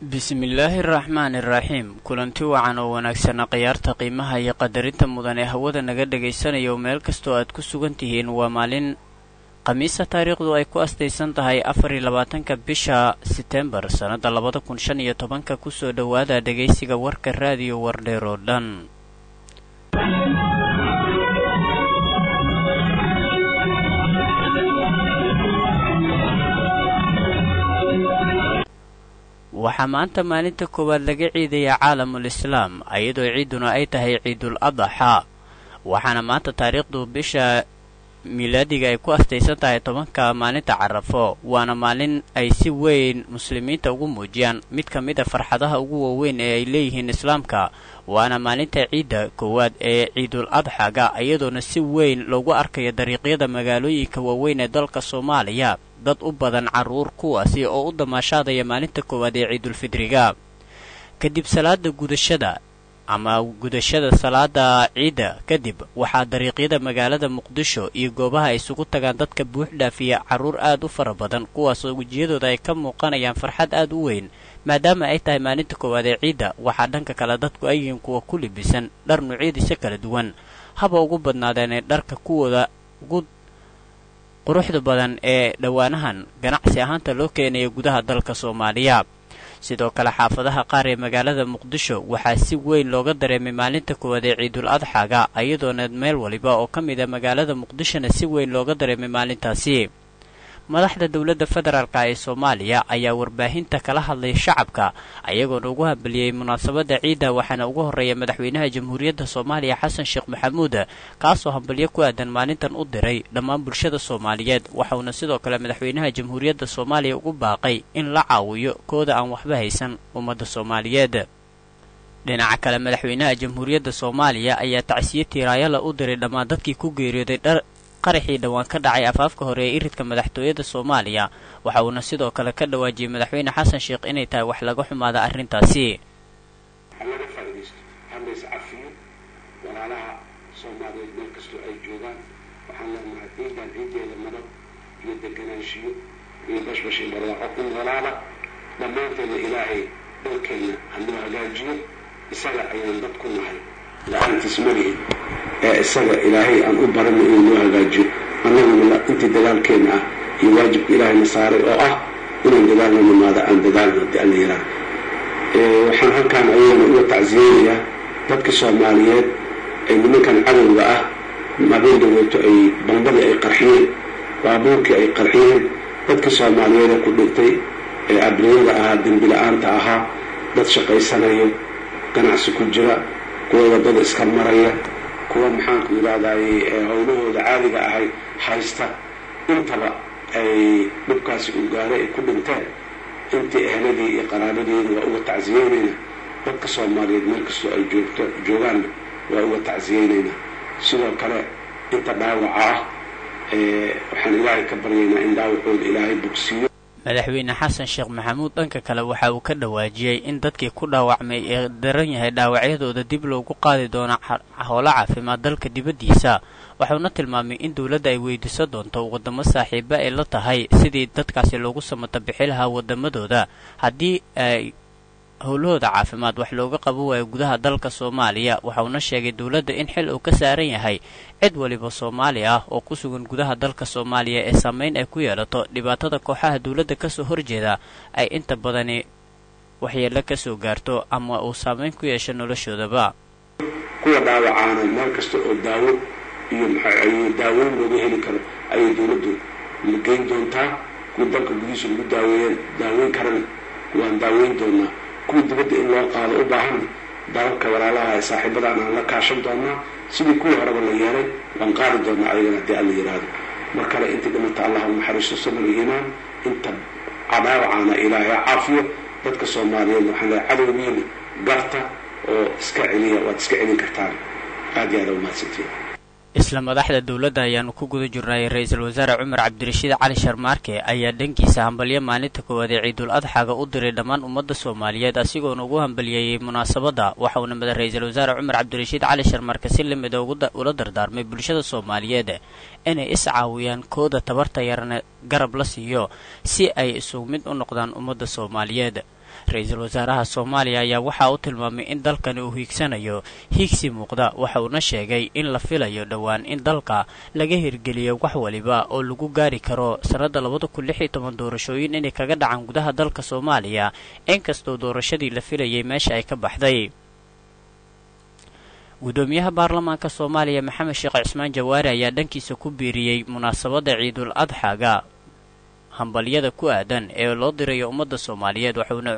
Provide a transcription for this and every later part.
bismillaahi araxmaani iraxiim kulanti wacan oo wanaagsana khiyaarta qiimaha iyo qadarinta mudan ee hawada naga dhagaysanayo meel kastoo aad ku sugan tihiin waa maalin khamiisa taariikhdu ay ku astaysan tahay afar iyo labaatanka bisha setembar sannadda labada kun shan iyo tobanka kusoo dhowaada dhegaysiga warka raadiyo wardheer oo dhan waxaa maanta maalinta koowaad laga ciidayaa caalamul islaam iyadoo ciiduna ay tahay ciidul adaxa waxaana maanta taariikhdu bisha miilaadiga ay ku astaysan tahay tobanka maalinta carafo waana maalin ay si weyn muslimiinta ugu muujiyaan mid ka mid a farxadaha ugu waaweyn ee ay leeyihiin islaamka waana maalinta ciidda koowaad ee ciidul adxaga iyadoona si weyn loogu arkayo dariiqyada magaalooyinka waaweyn ee dalka soomaaliya dad u badan carruur kuwaasi oo u damaashaadaya maalinta koowaad ee ciidulfidriga kadib salaada gudashada ama gudashada salaada ciidda kadib waxaa dariiqyada magaalada muqdisho iyo goobaha ay isugu tagaan dadka buux dhaafiya carruur aad u fara badan kuwaasoo wejiyadooda ay ka muuqanayaan farxad aad u weyn maadaama ay tahay maalinta koowaad ee ciidda waxaa dhanka kale dadku ay yihiin kuwa ku libisan dhar nuucyadiisa kala duwan haba ugu badnaadeenee dharka kuwooda ugu quruxda badan ee dhowaanahan ganacsi ahaanta loo keenaya gudaha dalka soomaaliya sidoo kale xaafadaha qaar ee magaalada muqdisho waxaa si weyn looga dareemay maalinta koowaad ee ciidul adxaga iyadoona meel waliba oo ka mid a magaalada muqdishona si weyn looga dareemay maalintaasi madaxda dowladda federaalka ee soomaaliya ayaa warbaahinta kala hadlay shacabka ayagoona ugu hambaliyey munaasabadda ciidda waxaana ugu horreeya madaxweynaha jamhuuriyadda soomaaliya xasan sheekh maxamuud kaasoo hambalyo ku aadan maalintan u diray dhammaan bulshada soomaaliyeed waxauna sidoo kale madaxweynaha jamhuuriyadda soomaaliya ugu baaqay in la caawiyo kooda aan waxba haysan ummadda soomaaliyeed dhinaca kale madaxweynaha jamhuuriyadda soomaaliya ayaa tacsiye tiiraayala u diray dhammaan dadkii ku geeriyooday dhar qaraxii dhowaan ka dhacay afaafka hore ee iridka madaxtooyada soomaaliya waxa uuna sidoo kale ka dhawaajiyey madaxweyne xasan sheekh inay tahay wax laga xumaada arrintaasi halaga faaidaysto halays cafiyo walaalaha soomaaliyeed meel kastoo ay joogaan waxaan leenahay ciidan ciideeda madab iyo deganaanshiyo iyo bashbashi barwaaqo ku noolaada dhammaanteedna ilaahay dalkeenna hanoo hagaajiyo isaga ayaan dad ku nahay la-aantiis malihin ee isaga ilaahay aan u barano inuu noo hagaajiyo annaguna intii dagaalkeenna ah iyo waajibka ilaahayna saaray oo ah inaan dadaalna nimaado aan dadaalno haddii alla yaraa waxaan halkaan ayagana uga tacsiyeynayaa dadka soomaaliyeed ay nimankan cadowga ah mabeen dhaweeto ay bambadii ay qarxiyeen baabuurkii ay qarxiyeen dadka soomaaliyeed ee ku dhintay ee abriyada ahaa dembi la-aanta ahaa dad shaqaysanayo ganacsi ku jira kuwa wadada iska maraya kuwa maxaanku yidhahdayy howlahooda caadiga ahay haysta intaba ay dhibkaasi uu gaaray ay ku dhinteen intii ehladii iyo qaraabadiina waa uga tacsiyeynayna dadka soomaaliyeed meel kastoo ay joogto joogaanna waa uga tacsiyeynayna sidoo kale inta dhaawaca ah waxaan ilaahay ka baryaynaa in dhaawacooda ilaahay bogsiiyo madaxweyne xasan sheekh maxamuud dhanka kale waxa uu ka dhawaajiyey in dadkii ku dhaawacmay ee daran yahay dhaawacyadooda dib loogu qaadi doono howlo caafimaad dalka dibaddiisa waxauna tilmaamay in dowladda ay weydiisan doonto waddamo saaxiiba ay la tahay sidii dadkaasi loogu samata bixi lahaa waddamadooda haddii ay howlahooda caafimaad wax looga qaban waayo gudaha dalka soomaaliya waxauna sheegay dowladda in xil uu ka saaran yahay cid waliba soomaali ah oo ku sugan gudaha dalka soomaaliya ee saameyn ay ku yeelato dhibaatada kooxaha dowladda kasoo horjeeda ay inta badani waxyeello kasoo gaarto ama uu saameyn ku yeesho noloshoodaba kuwa dhaawacaana meel kasta oo daawo iyo maxay daaweyn looga heli karo ayay dowladdu geyn doontaa kuwa dalka gudihiisa lagu daaweeya daaweyn karana waan daaweyn doonaa kuwa dibadda in loo qaado u baahan dalalka walaalaha ee saaxiibadaan aan la kaashan doonaa sidii kuwii horeba la yeelay waan qaadi doonaa ayagana haddii alla yidhaahdo mar kale intii dhimata allah u naxariisto sabr iyo iimaan inta cadaawacaana ilaahay caafiyo dadka soomaaliyeed waxaan leehay cadowgiina garta oo iska celiya waad iska celin kartaan aad iyo aada umahadsantiin isla madaxda dowladda ayaanu ku guda jirnay ra-iisul wasaare cumar cabdirashiid cali sharmaarke ayaa dhankiisa hambalyo maalinta koowaad ee ciidul adxaga u diray dhammaan ummadda soomaaliyeed asigoona ugu hambaliyeeyey munaasabadda waxauna mada ra-iisul wasaare cumar cabdirashiid cali sharmaarke si lamida ula dardaarmay bulshada soomaaliyeed inay is caawiyaan kooda tabarta yarna garab la siiyo si ay isugu mid u noqdaan ummadda soomaaliyeed ra-iisul wasaaraha soomaaliya ayaa waxa uu tilmaamay in dalkani uu hiigsanayo hiigsi muuqda waxa uuna sheegay in la filayo dhowaan in dalka laga hirgeliyo wax waliba oo lagu gaari karo sannadda labada kun lix iyo toban doorashooyin inay kaga dhacaan gudaha dalka soomaaliya inkastoo doorashadii la filayay meesha ay ka baxday gudoomiyaha baarlamaanka soomaaliya maxamed sheekh cismaan jawaari ayaa dhankiisa ku biiriyey munaasabadda ciidul adxaga hambalyada ku aadan ee loo dirayo ummadda soomaaliyeed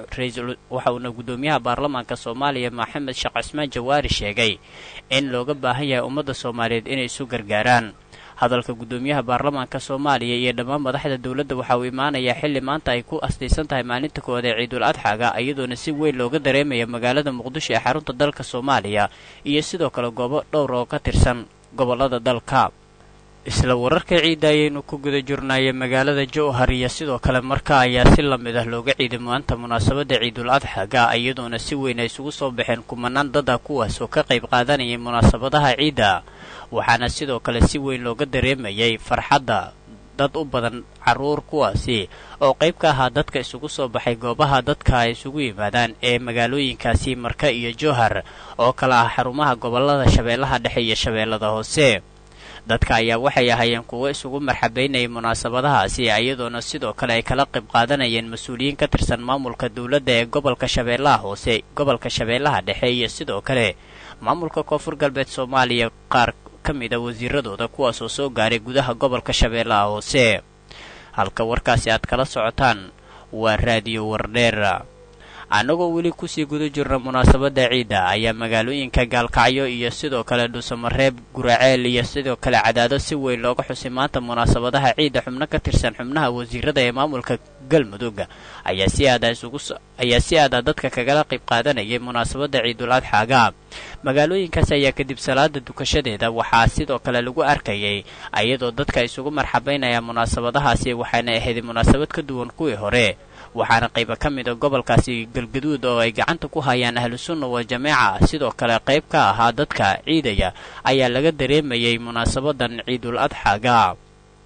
waxa uuna gudoomiyaha baarlamaanka soomaaliya maxamed sheekh cismaan jawaari sheegay in looga baahan yahay ummadda soomaaliyeed inay isu gargaaraan hadalka gudoomiyaha baarlamaanka soomaaliya iyo dhammaan madaxda dowladda waxa uu imaanayaa xilli maanta ay ku astaysan tahay maalinta koowaad ee ciidul adxaga iyadoona si weyn looga dareemaya magaalada muqdisho ee xarunta dalka soomaaliya iyo sidoo kale goobo dhowr oo ka tirsan gobollada dalka isla wararka ciidda ayaynu ku guda jirnaaye magaalada jowhar iyo sidoo kale marka ayaa si lamid ah looga ciiday maanta munaasabadda ciidul adxaga iyadoona si weyn ay isugu soo baxeen kumanaan dad ah kuwaas oo ka qayb qaadanayay munaasabadaha ciidda waxaana sidoo kale si weyn looga dareemayay farxadda dad u badan carruur kuwaasi oo qayb ka ahaa dadka isugu soo baxay goobaha dadka ay isugu yimaadaan ee magaalooyinkaasi marka iyo jowhar oo kala ah xarumaha gobollada shabeellaha dhexe iyo shabeellada hoose dadka ayaa waxay ahaayeen kuwo isugu marxabaynayay munaasabadahaasi iyadoona sidoo kale ay kala qayb qaadanayeen mas-uuliyiin ka tirsan maamulka dowladda ee gobolka shabeellaha hoose gobolka shabeellaha dhexe iyo sidoo kale maamulka koonfur galbeed soomaaliya qaar ka mid a wasiiradooda kuwaasoo soo gaaray gudaha gobolka shabeellaha hoose halka warkaasi aad kala socotaan waa raadiyo wardheer annagoo weli kusii guda jirna munaasabadda ciidda ayaa magaalooyinka gaalkacyo iyo sidoo kale dhuusamareeb guraceel iyo sidoo kale cadaado si weyn looga xusay maanta munaasabadaha ciidda xubno ka tirsan xubnaha wasiirada ee maamulka galmudug ayaa si aada isugu ayaa si aada dadka kagala qayb qaadanayay munaasabadda ciidul adxaaga magaalooyinkaas ayaa kadib salaada dukashadeeda waxaa sidoo kale lagu arkayay iyadoo dadka isugu marxabaynaya munaasabadahaasi waxaana ahayd munaasabad ka duwan kuwii hore waxaana qayba ka mid a gobolkaasi galgaduud oo ay gacanta ku hayaan ahlusunna wal jameeca sidoo kale qayb ka ahaa dadka ciidaya ayaa laga dareemayay munaasabadan ciidul adxaaga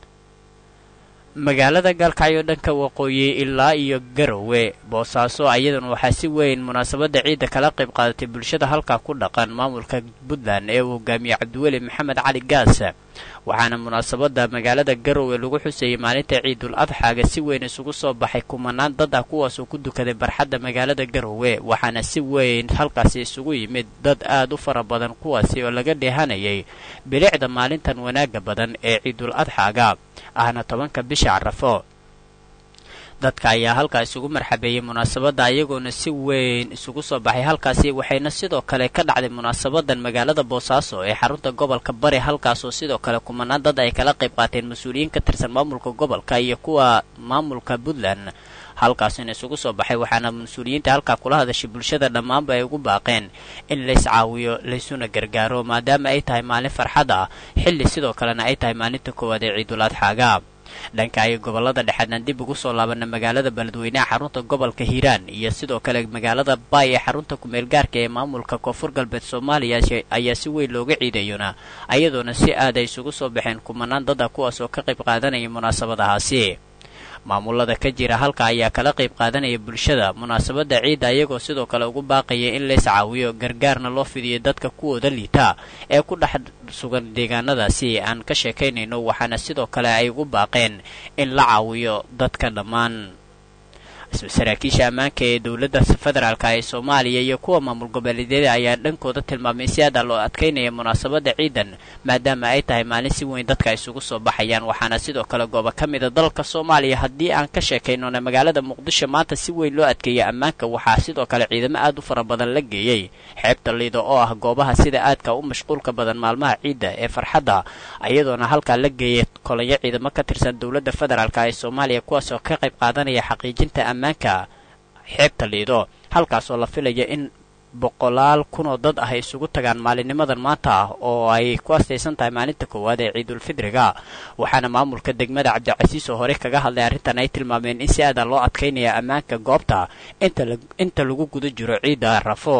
magaalada gaalkacyo dhanka waqooyi ilaa iyo garowe boosaaso ayadan waxaa si weyn munaasabadda ciidda kala qayb qaadatay bulshada halkaa ku dhaqan maamulka puntland ee uu hogaamiyey cabdiweli maxamed cali gaas waxaana munaasabadda magaalada garowe lagu xuseeyey maalinta ciidul adxaaga si weyn isugu soo baxay kumanaan dad ah kuwaasoo ku dukaday barxadda magaalada garowe waxaana si weyn halkaasi isugu yimid dad aad u fara badan kuwaasi oo laga dheehanayay bilicda maalintan wanaagga badan ee ciidul adxaaga ahna tobanka bisha carafo dadka ayaa halkaa isugu marxabeeyey munaasabadda iyagoona si weyn isugu soo baxay halkaasi waxayna sidoo kale ka dhacday munaasabadan magaalada boosaaso ee xarunta gobolka bari halkaasoo sidoo kale kumanaan dad ay kala qayb qaateen mas-uuliyiin ka tirsan maamulka gobolka iyo kuwa maamulka puntland halkaasina isugu soo baxay waxaana mas-uuliyiinta halkaa kula hadashay bulshada dhammaanba ay ugu baaqeen in lays caawiyo laysuna gargaaro maadaama ay tahay maalin farxad ah xilli sidoo kalena ay tahay maalinta koowaad ee ciidul adxaaga dhanka ay gobolada dhexeedna dib ugu soo laabana magaalada beledweyneha xarunta gobolka hiiraan iyo sidoo kale magaalada baay ee xarunta kumeel gaarka ee maamulka koonfur galbeed soomaaliya ayaa si weyn looga ciidayona ayadoona si aad ay isugu soo baxeen kumanaan dad ah kuwaas oo ka qayb qaadanaya munaasabadahaasi maamulada ka jira halka ayaa kala qayb qaadanaya bulshada munaasabadda ciidda iyagoo sidoo kale ugu baaqaya in lays caawiyo gargaarna loo fidiyo dadka kuwooda liita ee ku dhex sugan deegaanadaasi aan ka sheekaynayno waxaana sidoo kale ay ugu baaqeen in la caawiyo dadka dhammaan saraakiisha ammaanka ee dowladda federaalk ee soomaaliya iyo kuwa maamul goboleedyada ayaa dhankooda tilmaamay si aada loo adkaynaya munaasabadda ciidan maadaama ay tahay maalin si weyn dadka isugu soo baxayaan waxaana sidoo kale goobo ka mida dalka soomaaliya haddii aan ka sheekaynona magaalada muqdisho maanta si weyn loo adkeeyay ammaanka waxaa sidoo kale ciidamo aad u fara badan la geeyey xeebta liido oo ah goobaha sida aadka u mashquulka badan maalmaha ciidda ee farxadda iyadoona halkaa la geeyay kolonyo ciidamo ka tirsan dowladda federaalk ee soomaaliya kuwaas oo ka qayb qaadanaya xaqiijinta ammaanka xeebta liido halkaasoo la filaya in boqolaal kunoo dad ah ay isugu tagaan maalinnimadan maanta ah oo ay ku astaysan tahay maalinta koowaad ee ciidulfidriga waxaana maamulka degmada cabdicasiis oo hore kaga hadlay arrintan ay tilmaameen in si aada loo adkaynaya ammaanka goobta inta lagu guda jiro ciidda rafo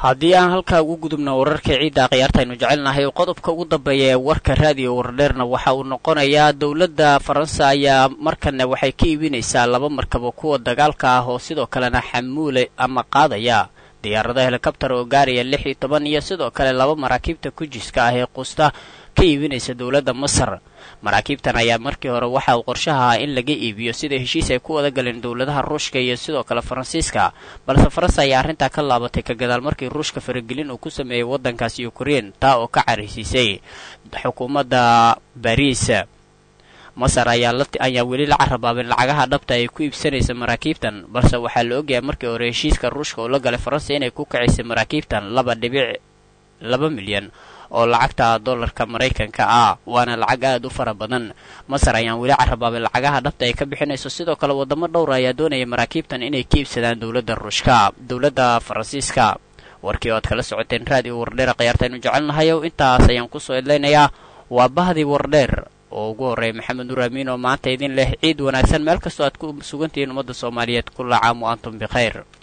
haddii aan halkaa ugu gudubno wararka ciidda akhyaarta aynu jecelnahay qodobka ugu dambeeya ee warka raadiyo wardheerna waxa uu noqonayaa dowladda faransa ayaa markana waxay ka iibinaysaa laba markabo kuwa dagaalka ah oo sidoo kalena xamuule ama qaadaya diyaarado helikabtar oo gaaraya lix iyo toban iyo sidoo kale laba maraakiibta kujiska ah ee quusta ka iibinaysa dowladda masar maraakiibtan ayaa markii hore waxa uu qorshaha ahaa in laga iibiyo sida heshiis ay ku wada galeen dowladaha ruushka iyo sidoo kale faransiiska balse faransa ayaa arrintaa ka laabatay ka gadaal markii ruushka faragelin uu ku sameeyey waddankaasi ukrein taa oo ka caraysiisay xukuumadda bariis masar ayaa ayaa weli la carabaabin lacagaha dhabta ay ku iibsanaysa maraakiibtan balse waxaa la ogyahay markii hore heshiiska ruushka oo la galay faransa inay ku kacaysay maraakiibtan laba dhibic laba milyan oo lacagta dollarka maraykanka ah waana lacag aad u fara badan masar ayaan weli carabaabin lacagaha dhabta ay ka bixinayso sidoo kale waddamo dhowra ayaa doonaya maraakiibtan inay ka iibsadaan dowladda ruushka dowladda faransiiska warkii oo aad kala socoteen raadiyo wardheer khiyaartaynu jecelnahayow intaas ayaan kusoo idlaynayaa waa bahdii wardheer oo ugu horreeya maxamed nuur amiin oo maanta idin leh ciid wanaagsan meel kastoo aad ku sugantihiin ummadda soomaaliyeed kulla caam wa antum bikhayr